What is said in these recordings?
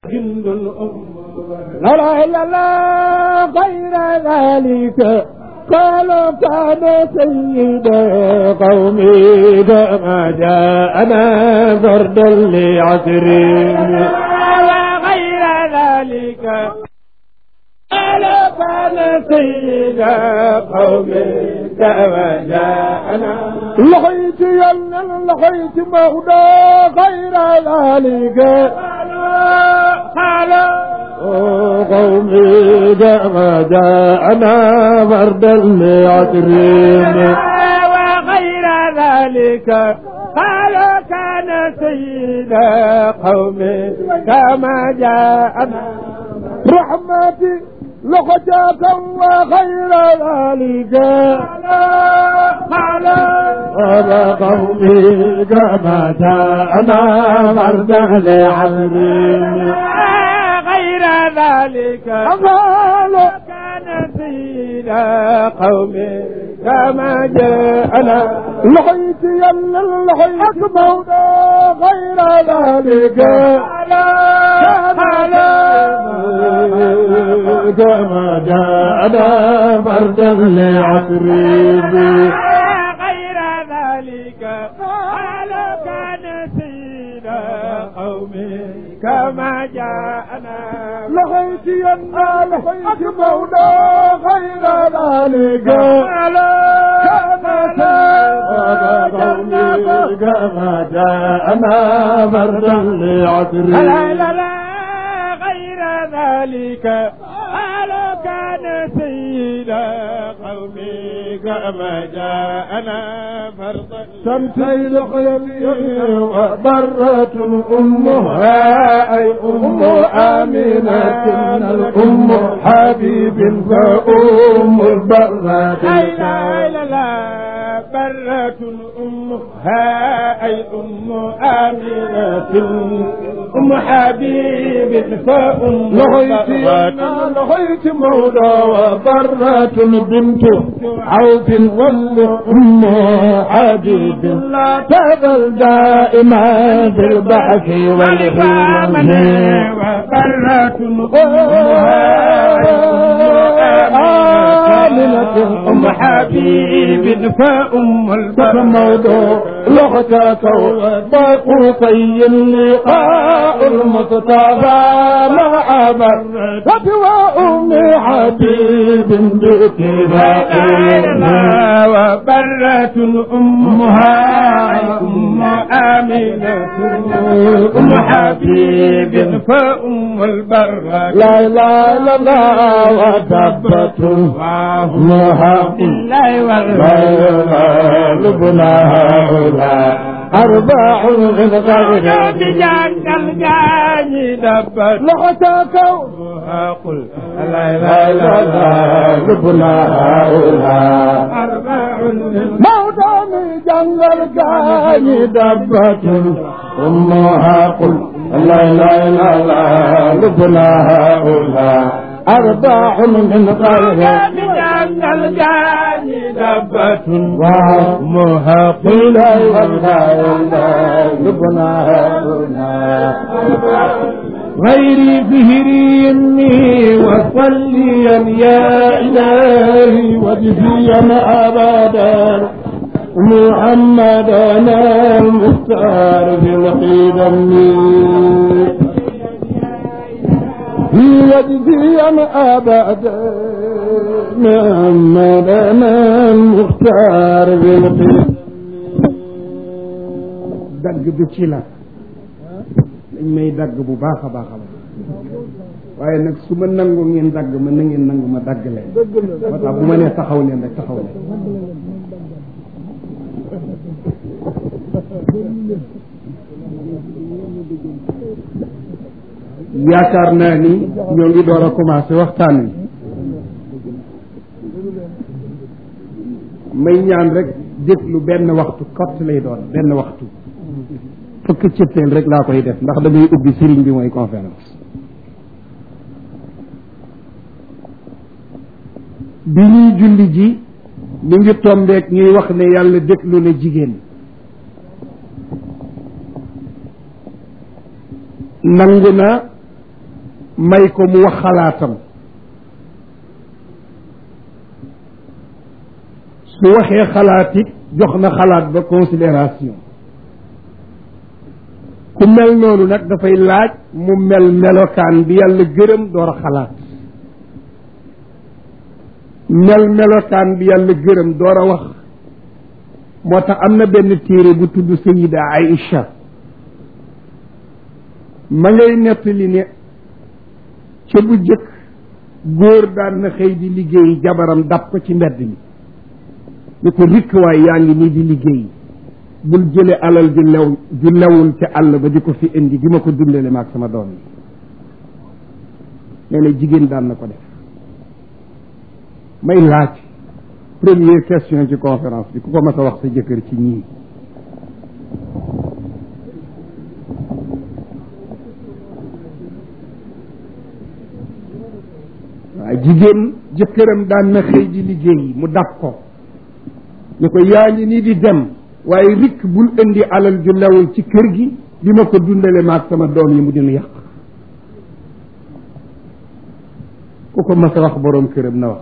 جند الأم لا لا إلا الله غير ذلك قال كان سيد قومي كما جاءنا فردا لعسرين غير ذلك قال كان سيد قومي كما جاءنا لقيت يلا لقيت مهدى غير ذلك قال قومي كما جاءنا فردا لعسرين وغير ذلك قال كان سيد قومي كما جاءنا رحمتي لخجاك وغير ذلك قال قال قومي كما جاءنا فردا لعسرين غير ذلك قال كان سيد قومي كما جاءنا لحيت يلا لحيت مولا غير ذلك كما جاءنا فردا لعصرين غير ذلك قال كان سيد قومي كما جاءنا لغيت ينا لغيت مولا غير ذلك كما كما جاءنا فردا لعصر لا لا لا غير ذلك قال كان سيد قومي كما جاءنا فردا تمثيل قيمي وضرة أمها أي أم آمنة الأم حبيب فأم البرة لا لا لا برة أمها أي أم آمنة أم حبيب فأم لغيت لغيت مولى وبرة بنت عوف والأم حبيب لا تزل دائما في البحث والحلم وبرة آمنة أم حبيب فأم البر موضوع لغتك وطي اللقاء المصطفى مع برة وأم حبيب باتباعنا وبرة أمها أم آمنة أم حبيب فأم البرة لا لا لا لا وتبت أمها بالله والله لبنا هؤلاء أربع من غير جنة الجاني دبت لغتك قل لا لا لا لا لبنا هؤلاء أربع موتى من جنة الجاني دبت أمها قل لا لا لا لا لبنا هؤلاء أربع من غير من الجاني دبة وأمها قيل لبنا غيري فهري يمي وصليا يا إلهي وجزيا أبدا محمدنا المختار في القدم يجزيا أبدا محمدنا المختار بالقدم dagg bi ci la dañ may dagg bu baax a baax a baax waaye nag su ma nangu ngeen dagg ma na ngeen nangu ma dagg leen moo tax bu ma nee taxaw leen rek taxaw leen yaakaar naa ni ñoo ngi door a commencé waxtaan wi may ñaan rek déglu benn waxtu kott lay doon benn waxtu fukk cëppeel rek laa koy def ndax damay ubbi sëriñ bi mooy conférence bi ñuy julli ji mi ngi tombeek ñuy wax ne yàlla déglu na jigéen nangu na may ko mu wax xalaatam su waxee xalaat it jox na xalaat ba considération ku mel noonu nag dafay laaj mu mel melokaan bi yàlla gërëm door a xalaat mel melokaan bi yàlla gërëm door a wax moo tax am na benn téere bu tudd Sayida Aïcha ma ngay nettali ne ca bu jëkk góor daan na xëy di liggéey jabaram dab ko ci mbedd mi ni ko rikk waay yaa ngi nii di liggéey bul jële alal ju lew ju lewul ca àll ba di ko fi indi di ma ko dundale maag sama doom yi nee na jigéen daan na ko def may laaj première question ci conférence bi ku ko mas a wax sa jëkkër ci ñii waaye jigéen jëkkëram daan na xëy di liggéey mu dab ko ñu ko yaa ngi nii di dem waaye rikk bul indi alal ju lewul ci kër gi di ma ko dundale maag sama doom yi mu dinu yàq ku ko mas a wax boroom këram na wax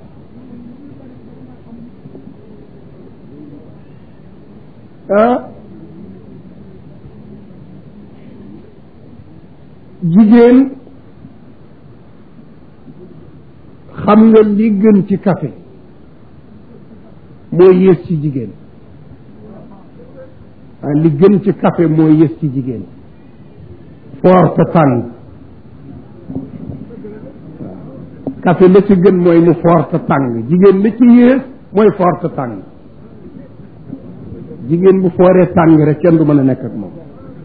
ah jigéen xam nga li gën ci café moo yées ci jigéen ah li gën ci café moo yées ci jigéen foor te tàng café la ci gën mooy mu foor te tàng jigéen la ci yées mooy foor te tàng jigéen bu fooree tàng rek kenn du mën a nekk ak moom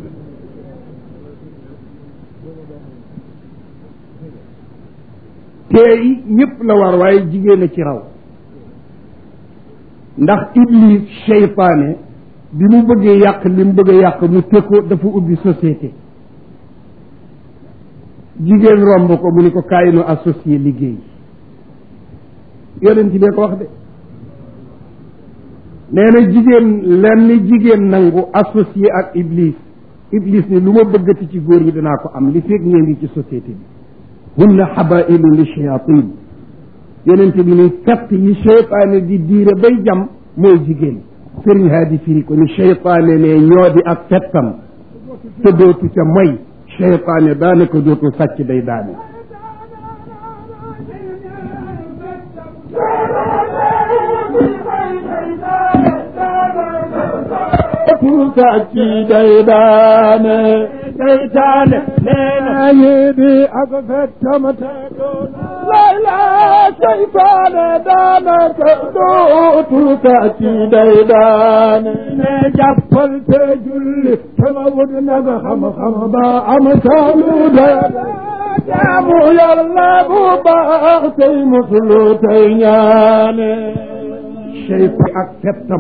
teey ñëpp la war waaye jigéen a ci raw ndax iblis seytaane bi mu bëggee yàq li mu bëgg a yàq mu tëkko dafa ubbi société jigéen romb ko mu ni ko kaay nu associé liggéey yonent bee ko wax de nee na jigéen lenn jigéen nangu associé ak iblis iblis ni lu ma bëggati ci góor ñi danaa ko am li fekk ngeen ngi ci société bi hunna habailu li shayatin yonent bi ni katt yi cheytaane di diire bay jam mooy jigéen sëriñ haadi firi ko ni cheytaane ne ñoo di ak fettam te dootu ca moy cheytaane daanaka dootu sàcc day daane sàcc day daane seytaane nee na yi di ak fettam te lay la seytaane daanaka dootu sàcc day daane ne jàppal te julli sama wut nag xam-xam ba am saalu de jaamu yàlla bu baax tey muslu tey ñaane cheytaan ak fettam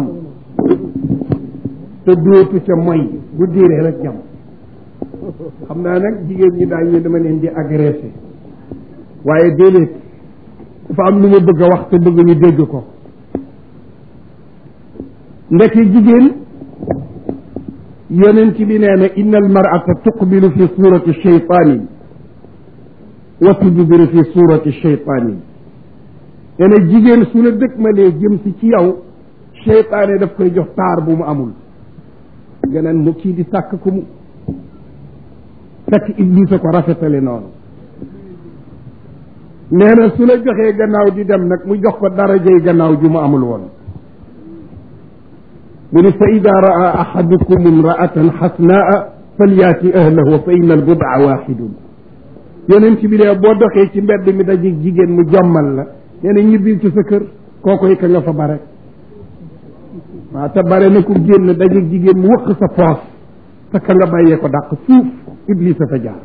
te dootu ca moy bu diiree rek jam xam naa nag jigéen ñi daañ ne dama leen di agressé waaye déedéet dafa am lu ma bëgg a wax te bëgg ñu dégg ko ndeke jigéen yonent bi nee na inna almarata tuqbilu fi surati sheytaani wa tudbiru fi surati sheytaani nee na jigéen su la dëkk ma lee jëm si ci yow cheytaane daf koy jox taar bu mu amul nga naan mu kii di sàkk ku mu fekk iblis a ko rafetale noonu nee na su la joxee gannaaw di dem nag mu jox ko darajay gannaaw ju mu amul woon mu ni fa ida raa ahadukum imraatan xasnaa falyaati ahlahu fa inna albudaa waxidun yonent bi ne boo doxee ci mbedd mi daje jigéen mu jommal la nee na ñibbil ci sa kër kookoy ka nga fa bare waaw te bare na ku génn daje jigéen mu wëq sa poos te ka nga bàyyee ko dàq suuf iblis a fa jaar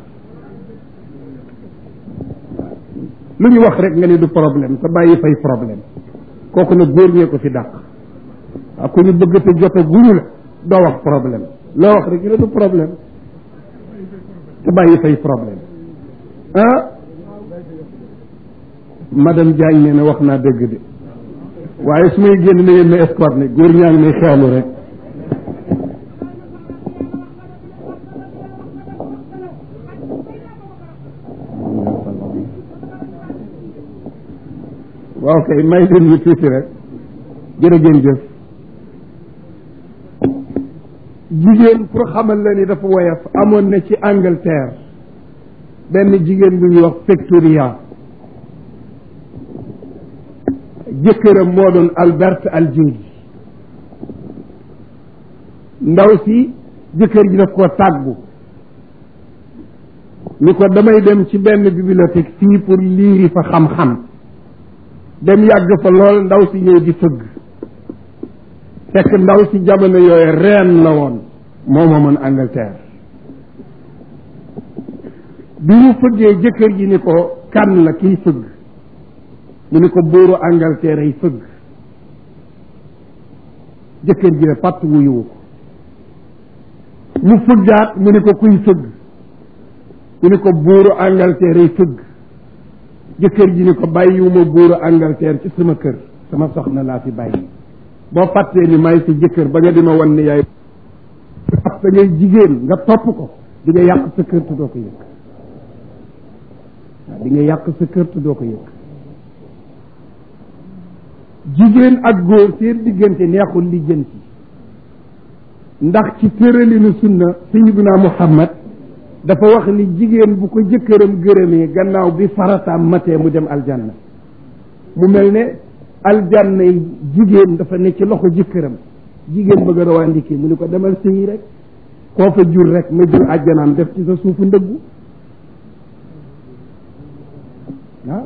lu ñu wax rek nga ne du problème te bàyyi fay problème kooku nag góor ñee ko fi dàq waaw ku ñu bëgg te jot a guñu la doo wax problème loo wax rek ñu ne du problème te bàyyi fay problème ah madame Diagne nee na wax naa dëgg de waaye su may génn na yéen na escorte ne góor ñaa ngi may xeelu rek waaw kay may leen ñu tuuti rek jërëgeen jëf jigéen pour xamal la ni dafa woyof amoon na ci Angleterre benn jigéen bu ñuy wax Victoria jëkkëram moo doon Albert Algeri ndaw si jëkkër ji daf koo tàggu ni ko damay dem ci benn bibliothèque fii pour liiri fa xam-xam dem yàgg fa lool ndaw si ñëw di fëgg fekk ndaw si jamono yooyu reen la woon moo moomoon Angleterre bi mu fëggee jëkkër ji ni ko kan la kiy fëgg mu ni ko buuru Angleterre ay fëgg jëkkër ji ne pàtt wuyuwu ko mu fëggaat mu ni ko kuy fëgg mu ni ko buuru Angleterre ay fëgg jëkkër ji ni ko bàyyiwuma buuru Angleterre ci sama kër sama soxna laa fi bàyyi boo fàttee ni may sa jëkkër ba nga di ma wan ni yaay parce que ngay jigéen nga topp ko di nga yàq sa kër te doo ko yëg waaw di nga yàq sa kër te doo ko yëg jigéen ak góor seen diggante neexul lijjanti ndax ci tëralinu sunna sayyiduna Muhammad dafa wax ni jigéen bu ko jëkkëram gërëmee gannaaw bi farataam matee mu dem aljanna mu mel ne aljanna yi jigéen dafa ne ci loxo jëkkëram jigéen bëgg a rawandiki mu ni ko demal sëyi rek koo fa jur rek ma jur àjjanaam def ci sa suufu ndëggu ah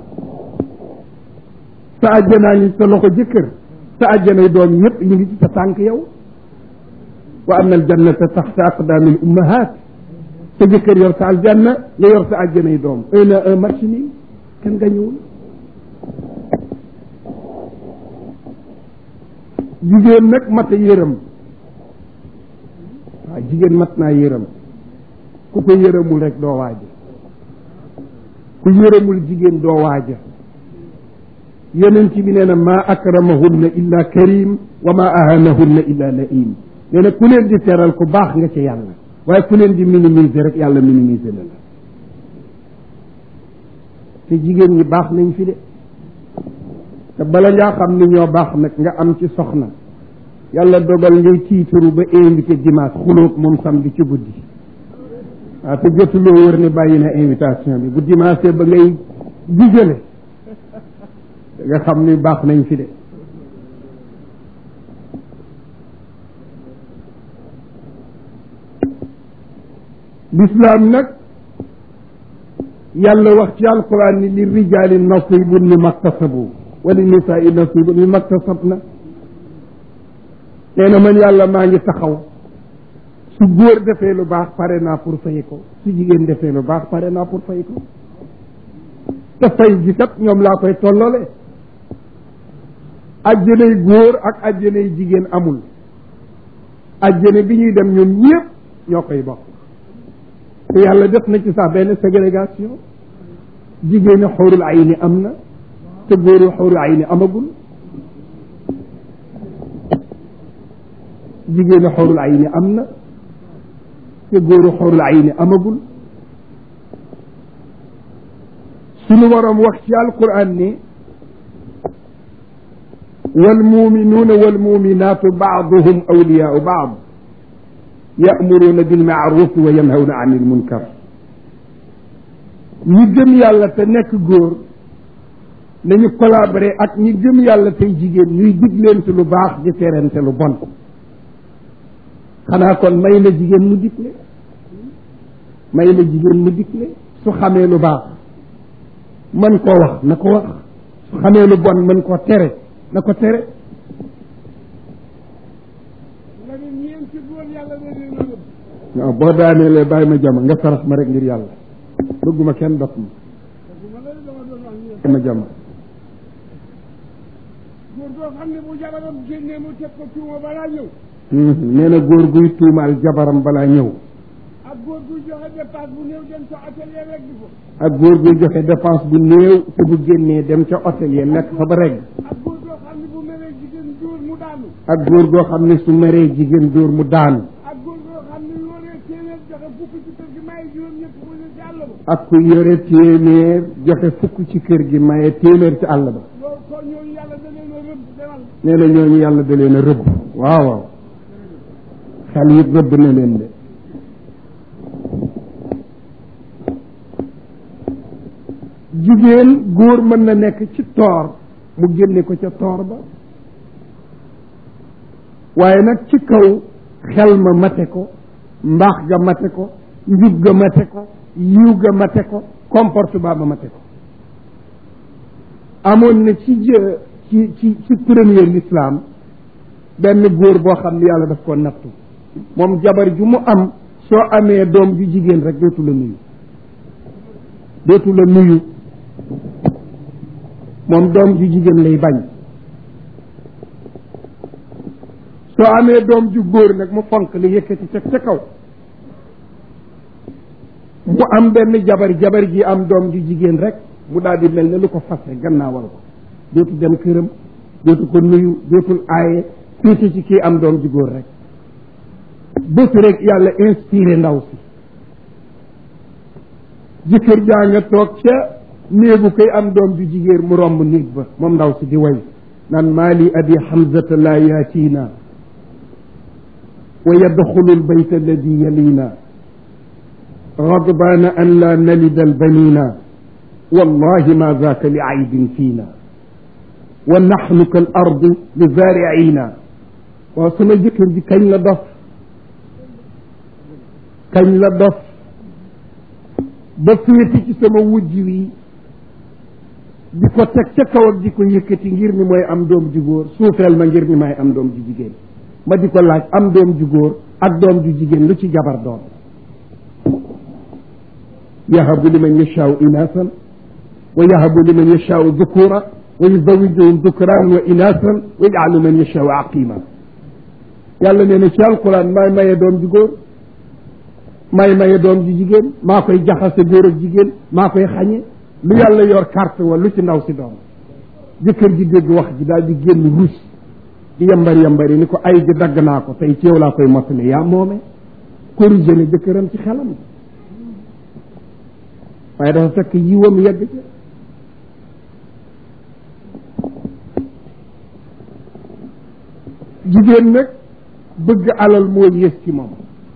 sa àjjanaa ngi sa loxo jëkkër sa àjjanay doom yépp ñu ngi ci sa tànk yow wa anna aljannata taxta aqdaamil ummahat sa jëkkër yor sa aljanna nga yor sa àjjanay doom un à un match nii kenn gañuwul jigéen nag mat a yërëm waaw jigéen mat naa yërëm ku ko yërëmul rek doo waaja ku yërëmul jigéen doo waaja yonent bi nee na maa akramahunna illa karim wa maa ahanahunna illa laim nee na ku leen di teral ku baax nga ci yàlla waaye ku leen di minimiser rek yàlla minimiser la la te jigéen ñi baax nañ fi de te bala ngaa xam ni ñoo baax nag nga am ci soxna yàlla dogal ngay tiitaru ba invité dimanche xulóog moom samedi ci guddi waaw te jotuloo wër ne bàyyi na invitation bi bu dimanche ba ngay digale da nga xam ni baax nañ fi de l'islam nag yàlla wax ci alquran ni li rijaali nasibun mi maktasabu wali nisaai nasibun mi maktasabna nee na man yàlla maa ngi taxaw su góor defee lu baax pare naa pour fay ko su jigéen defee lu baax pare naa pour fay ko te fay gi kat ñoom laa koy tollole ajjanay góor ak ajjanay jigéen amul ajjane bi ñuy dem ñoom ñëpp ñoo koy bokk te yàlla def na ci sax benn ségrégation jigéeni xóorul ay ni am na te góoru xóorul ay ni amagul jigéeni xóorul ay ni am na te góoru xóorul ay ni amagul sunu waroom wax ci alquran ni والمؤمنون والمؤمنات بعضهم أولياء بعض يأمرون بالمعروف وينهون عن المنكر ñi gëm yàlla te nekk góor nañu collaborer ak ñi gëm yàlla tey jigéen ñuy digleente lu baax di terente lu bon xanaa kon may na jigéen mu digle may na jigéen mu digle su xamee lu baax mën koo wax na ko wax su xamee lu bon mën koo tere na ko tere waaw boo daaneelee bàyyi ma jama nga sarax ma rek ngir yàlla bëgguma kenn dot ma bàyyi ma jama góor goo xam ne bu jabaram génnee mu teg ko tuuma balaa ñëw nee na góor guy tuumaal jabaram balaa ñëw ak góor guy joxe dépense bu néew dem ca atelier rek di ko ak góor guy joxe dépense bu néew te bu génnee dem ca hôtel yi lekk fa ba reg ak góor goo xam ne bu meree jigéen dóor mu daanu ak góor goo xam ne su meree jigéen dóor mu daanu ak góor goo xam ne yoree téeméer joxe fukk ci kër gi may juróom ñett mu ne ci àll ba ak ku yore téeméer joxe fukk ci kër gi maye téeméer ci àll ba loolu ko ñu nee na ñooñu yàlla da leen a rëbb waaw waaw xel yi rëbb na leen de jigéen góor mën na nekk ci toor mu génne ko ca toor ba waaye nag ci kaw xel ma mate ko mbaax ga mate ko njub ga mate ko yiw ga mate ko comportement ba mate ko amoon na ci jë ci ci ci premier l'islam benn góor boo xam ne yàlla daf ko nattu moom jabar ju mu am soo amee doom ju jigéen rek dootu la nuyu dootu la nuyu moom doom ju jigéen lay bañ soo amee doom ju góor nag mu fonk li yëkkati ca ca kaw mu am benn jabar jabar ji am doom ju jigéen rek mu daal di mel ne lu ko fase gannaawal ko dootu dem këram dootu ko nuyu dootul aaye féete ci kii am doom ju góor rek bés rek yàlla inspiré ndaw si jëkkër jaa nga toog ca néegu koy am doom ju jigéen mu romb néeg ba moom ndaw si di way naan maali abi hamzata la yaatiina wa yadxulu albayta alladi yaliina غضبان أن لا نلد البنين والله ما ذاك لعيب فينا ونحن كالأرض لزارعين وسما جكر دي كاñ la dof kañ la dof ba féeti ci sama wujj wi di ko teg ca kaw ak di ko yëkkati ngir mi mooy am doom ju góor suufeel ma ngir mi may am doom ju jigéen ma di ko laaj am doom ju góor ak doom ju jigéen lu ci jabar doon yahabu liman yashaau inasan wa yahabu liman yashaau dhukura wa yuzawijuhum dhukran wa inasan wa yajcalu man yashaau aqima yàlla nee na ci alquran maay maye doom ju góor maay maye doom ju jigéen maa koy jaxase góor ak jigéen maa koy xañe lu yàlla yor carte wa lu ci ndaw si doom jëkkër ji dégg wax ji daal di génn ruus di yambari yambari ni ko ay ji dagg naa ko tey ci yow laa koy mottali yaa moome corrigé ne jëkkëram ci xelam waaye dafa fekk yiwam yegg ca jigéen nag bëgg alal moo yées ci moom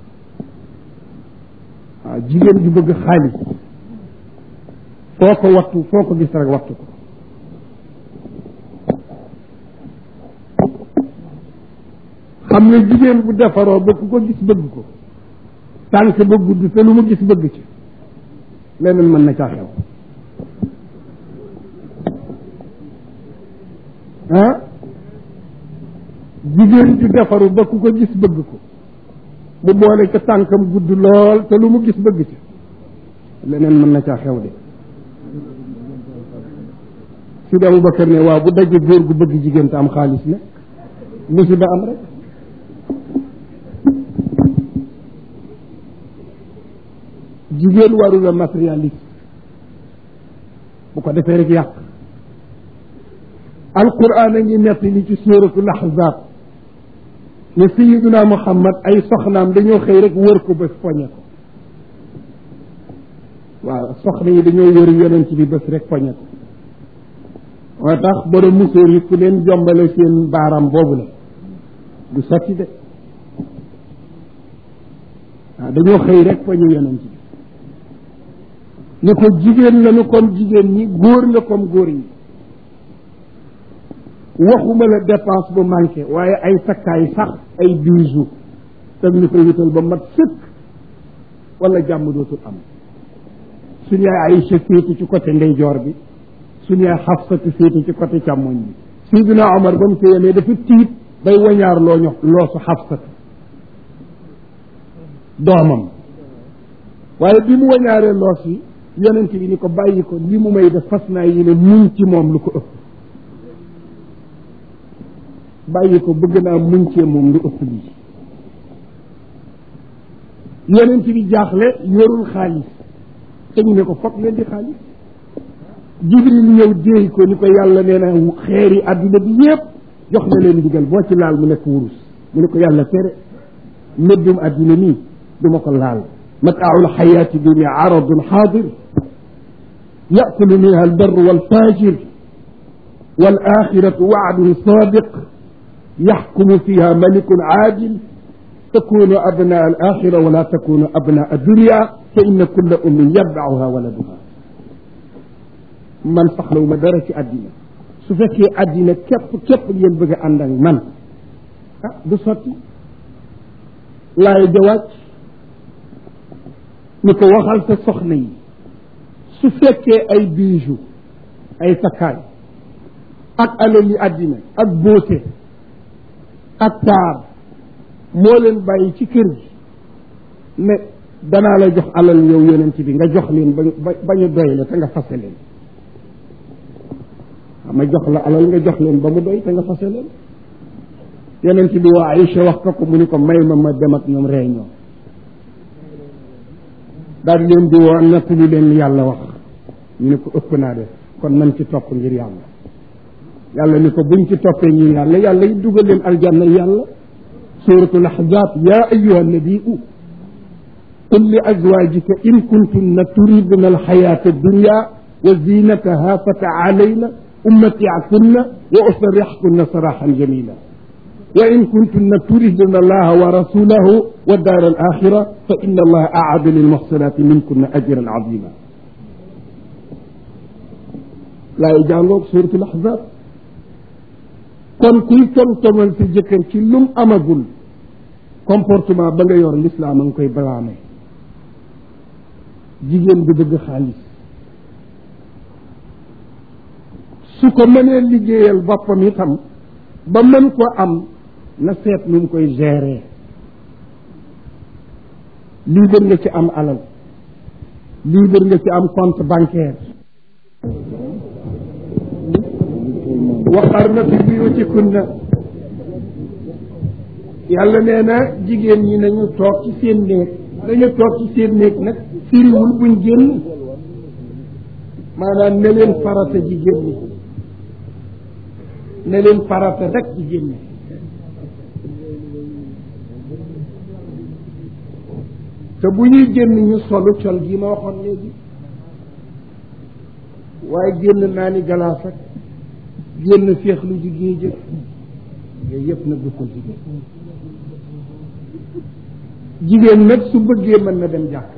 waaw jigéen ju bëgg xaalis foo ko wattu foo ko gis rek wattu ko xam nga jigéen bu defaroo ba ku ko gis bëgg ko tànk ba gudd te lu mu gis bëgg ci leneen mën na caa xew ah jigéen ju defaru ba ku ko gis bëgg ko mu boole ca tànkam gudd lool te lu mu gis bëgg ci leneen mën na caa xew de Sidi Aboubacar ne waaw bu daje góor gu bëgg jigéen te am xaalis nag musiba am rek jigéen warula matérialiste bu ko defee rek yàq alquran a ngi nett li ci suratul ahzab ne sayiduna muhammad ay soxnaam dañoo xëy rek wër ko bés poñe ko waaw soxna yi dañoo wër yonent bi bés rek poñe ko moo tax borom musóor yi ku leen jombale seen baaraam boobu la du sotti de waaw dañoo xëy rek poñe yonent bi ni ko jigéen lañu comme jigéen ñi góor nga comme góor ñi waxuma la dépense bu manqué waaye ay takkaay sax ay bijoux tam ñu koy wutal ba mat sëkk wala jàmm dootul am suñu yaay Aïcha féete ci côté ndeyjoor bi suñu yaay Xafsatu féete ci côté càmmoñ bi Sidina Omar ba mu ko yemee dafa tiit bay wañaar loo ñox loosu Xafsatu doomam waaye bi mu wañaaree loos yi yonent bi ni ko bàyyi ko li mu may def fas naa yéene muñ ci moom lu ko ëpp bàyyi ko bëgg naa muñ cee moom lu ëpp lii yonent bi jaaxle yorul xaalis te ñu ne ko foog leen di xaalis jibril ñëw déey ko ni ko yàlla nee na xeeri àdduna bi yépp jox na leen ndigal boo ci laal mu nekk wurus mu ne ko yàlla tere méddum àdduna nii du ma ko laal متاع الحياة الدنيا عرض حاضر يأكل منها البر والفاجر wal axiratu waadun sadiq yaxkumu fiha malikun aadil takunu abnaa al axira wala takunu abnaa dunia fa inna kulla ummin yatbauha waladuha man soxlawu ma dara ci àddina su fekkee àddina képp képp ngeen bëgg a ànd ak man ah du sotti laay jawaaj ni ko waxal sa soxna yi su fekkee ay bijoux ay takkaay ak alal yi àddina ak beauté ak taar moo leen bàyyi ci kër gi ne danaa la jox alal yow yonent bi nga jox leen ba ba ñu doy la te nga fase leen ma jox la alal nga jox leen ba mu doy te nga fase leen yonent bi waa Aïcha wax ko ko mu ni ko may ma ma dem ak ñoom réunion daal leen di woo natt li leen yàlla wax ñu ne ko ëpp naa def kon nañ ci topp ngir yàlla yàlla ni ko buñ ci toppee ngir yàlla yàlla yi dugal leen aljanna yàlla suratul ahzab ya ayuha nabiu qul li azwajika in kuntunna turidna alxayata addunya wa zinataha fa taalayna ummatiakunna wa usarrixkunna saraxan jamila wa in kuntunna turidna allaha wa rasulahu wa daar alaxira fa inna allaha aada lilmuxsinati minkunna ajran azima laay jàngoog suratul ahzab kon kuy tomtomal sa jëkkër ci lum amagul comportement ba nga yor l'islam a nga koy balaame jigéen bi bëgg xaalis su ko mënee liggéeyal boppam itam ba mën ko am na seet nu mu koy gérer lii bër nga ci am alal lii bër nga ci am compte bancaire waqarna fi buyutikunna yàlla nee na jigéen ñi nañu toog ci seen néeg dañu toog ci seen néeg nag firiwul buñ génn maanaam ne leen farata ji génni ne leen farata rek ji génni te bu ñuy génn ñu solu col gi ma waxoon léegi waaye génn naa ni galaas ak génn féexlu ji géej jëf yooyu yëpp nag du ko jigéen jigéen nag su bëggee mën na dem jàkk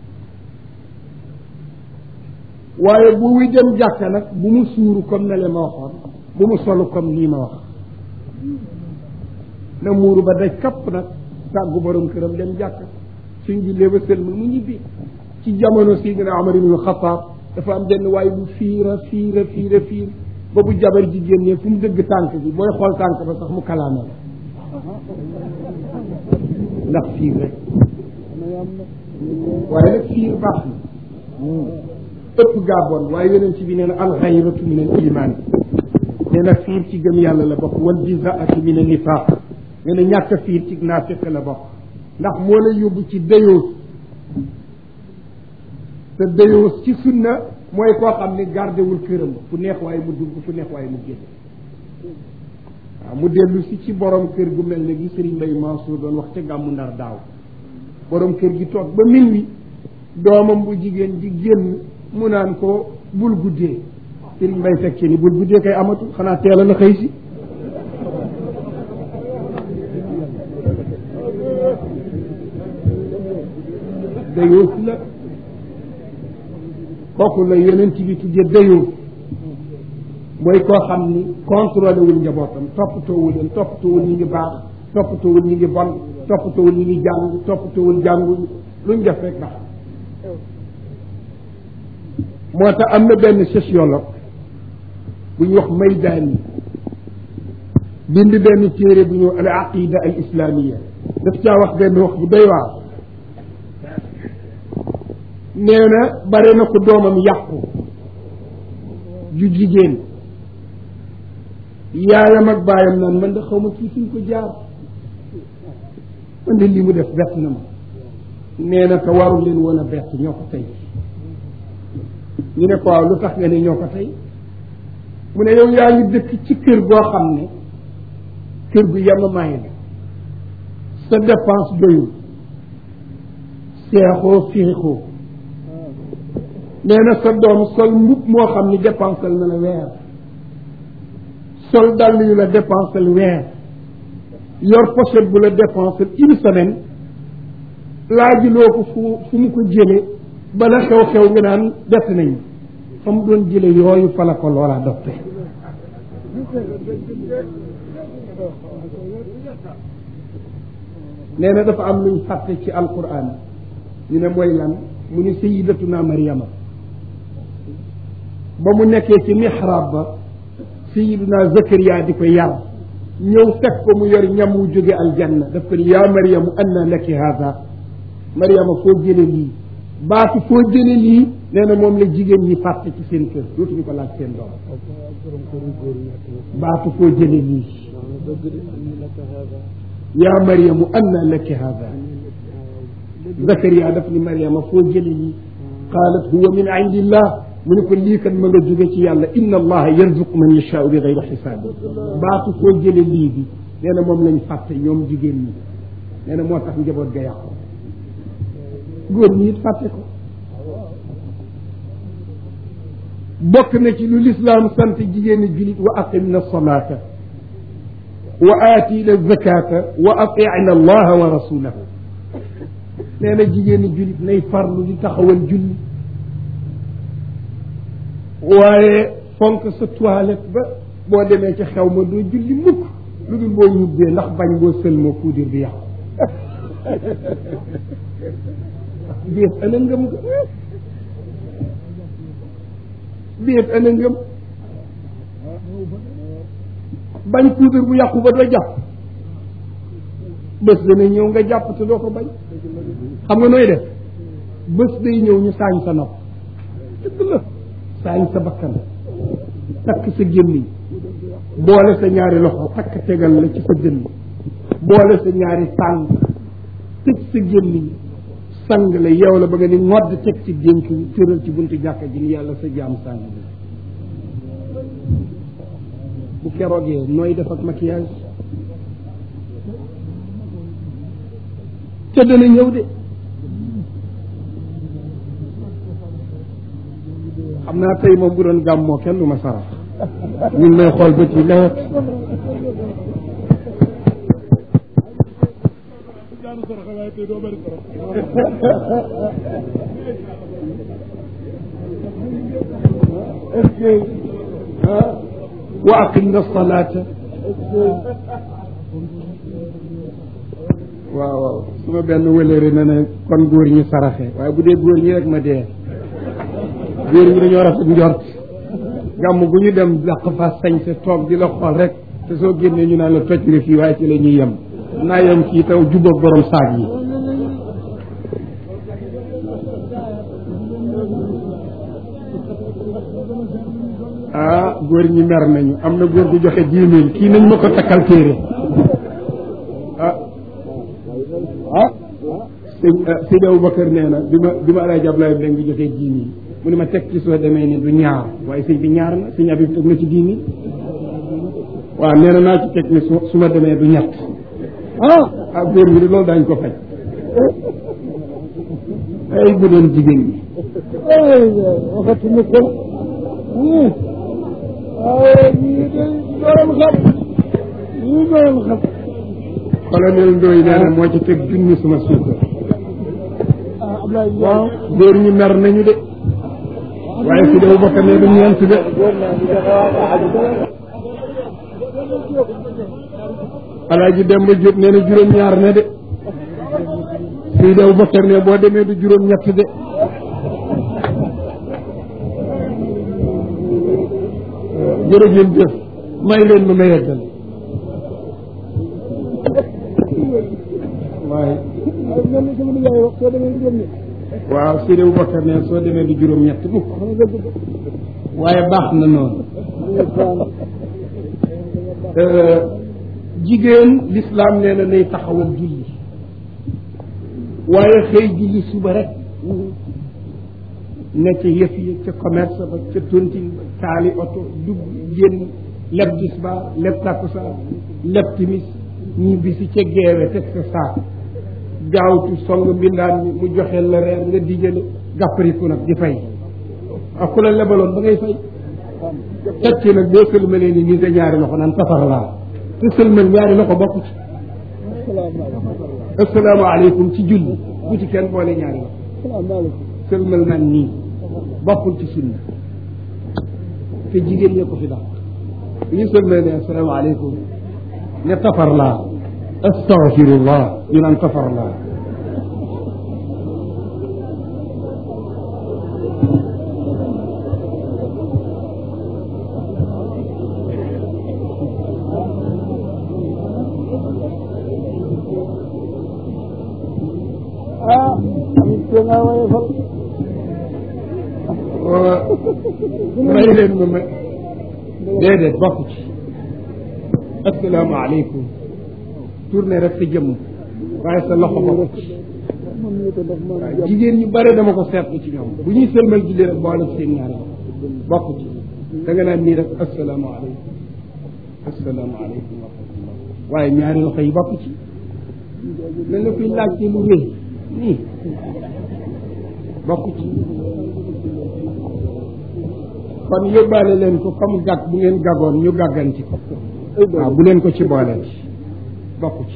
waaye bu muy dem jàkk nag bu mu suuru comme ne le ma waxoon bu mu solu comme nii ma wax na muuru ba daj kapp nag tàggu borom këram dem jàkk suñ jullee ba sëlmal mu ñibbi ci jamono Sidina Omar ibn Xataab dafa am benn waaye bu fiira fiira fiira fiir ba bu jabar jigéen ñi fu mu dëgg tànk bi booy xool tànk ba sax mu kalaame la ndax fiir rek waaye nag fiir baax na ëpp gaaboon waaye yonent bi nee na alxayratu min al iman nee na fiir ci gëm yàlla la bokk wal jizaatu min al nifaq nee na ñàkk fiir ci naafiq la bokk ndax moo lay yóbbu ci dayoos te dayoos ci sunna mooy koo xam ne gardewul këram fu neex waaye mu dugg fu neex waaye mu génn waaw mu dellu si ci borom kër gu mel ne gi Serigne Mbaye Mansour doon wax ca gàmmu ndar daaw borom kër gi toog ba minuit doomam bu jigéen di génn mu naan ko bul guddee Serigne Mbaye teg ci ni bul guddee kay amatul xanaa teel na xëy si dayoos la kooku la yeneen ci bi tuddee dayoos mooy koo xam ni contrôlé wul njabootam toppatoowul leen toppatoowul ñi ngi baax toppatoowul ñi ngi bon toppatoowul ñi ngi jàng toppatoowul jàngul luñ def rek baax moo tax am na benn sociologue bu ñu wax Maydaani bind benn téere bu ñu al aqida al islamia daf caa wax benn wax bu doy waar nee na bare na ko doomam yàqu ju jigéen yaayam ak baayam naan man da xaw ma kii suñ ko jaar man de li mu def bett na ma nee na te warul leen woon a bett ñoo ko tey ñu ne ko waaw lu tax nga ne ñoo ko tey mu ne yow yaa ngi dëkk ci kër goo xam ne kër gu yemamaay la sa dépense doyul seexoo féexoo nee na sa doom sol mbub moo xam ni dépensal na la weer sol dàll yu la dépensel weer yor pochette bu la dépensel une semaine laajuloo ko fu fu mu ko jële bala xew-xew nga naan bett nañu fa mu doon jële yooyu fa la ko loola doppe nee na dafa am luñ fàtte ci alquran ñu ne mooy lan mu ni sayidatuna mariama ba mu nekkee ci mihrab ba sayiduna zakariya di ko yar ñëw fekk ko mu yor ñam wu jóge aljanna daf ko ni yaa mariamu anna laki hada mariama foo jële lii baatu foo jële lii nee na moom la jigéen ñi fàtte ci seen kër dootuñu ko laaj seen doom baatu foo jële lii yaa mariamu anna laki hada zakariya daf ni mariama foo jële lii qaalat huwa min indillah mu ne ko lii kat ma nga jóge ci yàlla inna allaha yarzuqu man yashaau bi gayri xisaab baatu foo jële lii bi nee na moom lañ fàtte ñoom jigéen ñi nee na moo tax njaboot ga yàqu góor ñi it fàtte ko bokk na ci lu lislaam sant jigéeni julit wa aqimna salaata wa aatina zakata wa atina allaha wa rasulahu nee na jigéeni julit nay farlu di taxawal julli waaye fonk sa toilette ba boo demee ci xew ma doo julli mukk lu dul boo ñubbee ndax bañ boo sël ma puudir bi yàqu biet ana ngëm ga biet ana ngëm bañ puudir bu yàqu ba doo jàpp bés dana ñëw nga jàpp te doo ko bañ xam nga nooy def bés day ñëw ñu saañ sa nopp dëgg la saañ sa bakkan takk sa gémmiñ boole sa ñaari loxo takk tegal la ci sa dënn boole sa ñaari tànk tëj sa gémmiñ sang la yow la ba nga ni ngodd teg ci génk tëral ci buntu jàkka ji ni yàlla sa jaam sang bi bu keroogee nooy def ak maquillage te dana ñëw de xam naa tey moom bu doon gàmmoo kenn du ma sarax ñu ngi may xool ba ci lewet wa aqimna salata waaw waaw su ma benn wëlëri na ne kon góor ñi saraxe waaye bu dee góor ñi rek ma dee góor ñi dañoo rafet njort gàmm gu ñu dem dàq fa sañ sa toog di la xool rek te soo génnee ñu naan la toj nga fii waaye ci la ñuy yem naa yem fii taw jubóog borom saag yi ah góor ñi mer nañu am na góor gu joxe dix mille kii nañ ma ko takkal téere ah ah sëñ Seydi Aboubacar nee na bi ma bi ma Alaaji Ablaye Mbengue ngi joxee dix mille mu ne ma teg ci soo demee ni du ñaar waaye sëñ bi ñaar na sëñ Abib teg na ci dix mille waaw nee na naa ci teg ni su su ma demee du ñett ah ah góor ñi de loolu daañ ko faj ay bu doon jigéen ñi waxatuñu ko waaye ñii de doon xam ñii doon xam colonel Ndoye nee na moo ci teg junni suma suukar ah Ablaye waaw góor ñi mer nañu de waaye si dew bokk ne du ñeent de alaaji Demba Diop nee na juróom-ñaar ne de si dew bokk ne boo demee du juróom-ñett de jërëjëf jëf may leen ma ma yeggal waaye mel ni sama nijaay wax soo demee juróom ñi waaw si dew bokk ne soo demee du juróom-ñett mukk waaye baax na noonu jigéen lislaam nee na nay taxawal julli waaye xëy julli suba rek ne ca yëf yi ca commerce ba ca tontine ba taali oto dugg génn leb tisbaar leb takkusaan leb timis ñibbi si ca geewe teg sa saak gaawtu song mbindaan mi mu joxeel la reer nga dijale gàppariku nag di fay ak ku la lebaloon ba ngay fay teg ci nag boo sëlmalee ni nii sa ñaari loxo naan safar laa te sëlmal ñaari loxo bokk ci asalaamaaleykum ci julli bu ci kenn boole ñaari loxo sëlmal naan nii bokkul ci sunna te jigéen ñee ko fi daal bu ñu sëlmalee ne asalaamaaleykum ne tafar laa astaghfirullah ñu naan tafar laa ah te nga woyofal may leen ma ma déedéet bokk ci asalaamaaleykum tourné rek sa jëmm waaye sa loxo bokk ci moom ñu ko def moom waaw jigéen ñu bare dama ko seetlu ci ñoom bu ñuy sëlmal julli rek boole ci seen ñaari loxo bokk ci da nga naan nii rek asalaamaaleykum asalaamaaleykum wa rahmatullah waaye ñaari loxo yi bokk ci mel na kuy laajte lu rëy nii bokk ci kon yóbbaale leen ko comme gàtt bu ngeen gàggoon ñu gàgganti ko waaw bu leen ko ci booleeti bokk ci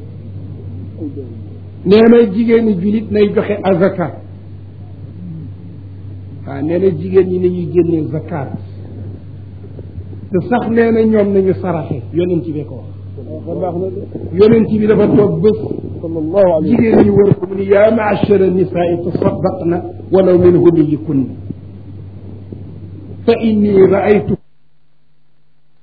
nee na jigéen ñi julit nay joxe azaka waaw nee na jigéen ñi nañuy génnee zakat te sax nee na ñoom nañu saraxe yonent bi ko wax baax na de yonent bi dafa toog bés sallallahu alayhi jigéen ñi wër ko mu ni yaa maachara nisaai tasaddaqna walaw min hudiyikunna fa inni raaytu